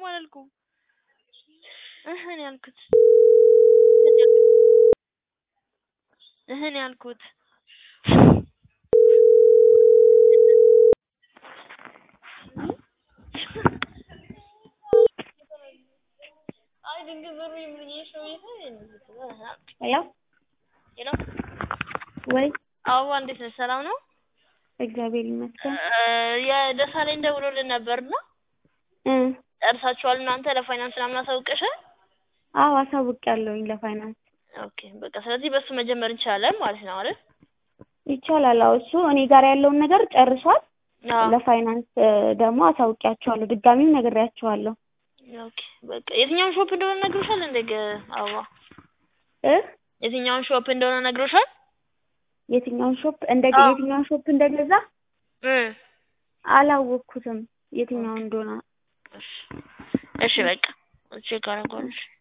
አላልኩም። እህ ነው ያልኩት። እህ ነው ያልኩት። አይ ድንገት ዞር ብዬ ሰው ሄሎ ሄሎ ወይ አበባ እንዴት ነሽ? ሰላም ነው? እግዚአብሔር ይመስገን። የደሳለኝ ደውሎልን ነበርና እ ጨርሳችኋል እናንተ ለፋይናንስ ምናምን አሳውቀሻል? አዎ አሳውቄያለሁኝ ለፋይናንስ። ኦኬ በቃ ስለዚህ በሱ መጀመር እንችላለን ማለት ነው አይደል? ይቻላል። አዎ እሱ እኔ ጋር ያለውን ነገር ጨርሷል። አዎ ለፋይናንስ ደግሞ አሳውቂያቸዋለሁ። ድጋሚም ነግሬያቸዋለሁ። ኦኬ በቃ የትኛውን ሾፕ እንደሆነ ነግሮሻል እንደ ገ- አበባ እ የትኛውን ሾፕ እንደሆነ ነግሮሻል? የትኛውን ሾፕ እንደ አዎ። የትኛውን ሾፕ እንደገዛ እ አላወቅኩትም የትኛውን እንደሆነ እሺ እሺ በቃ ቼክ አደርገዋለሁ።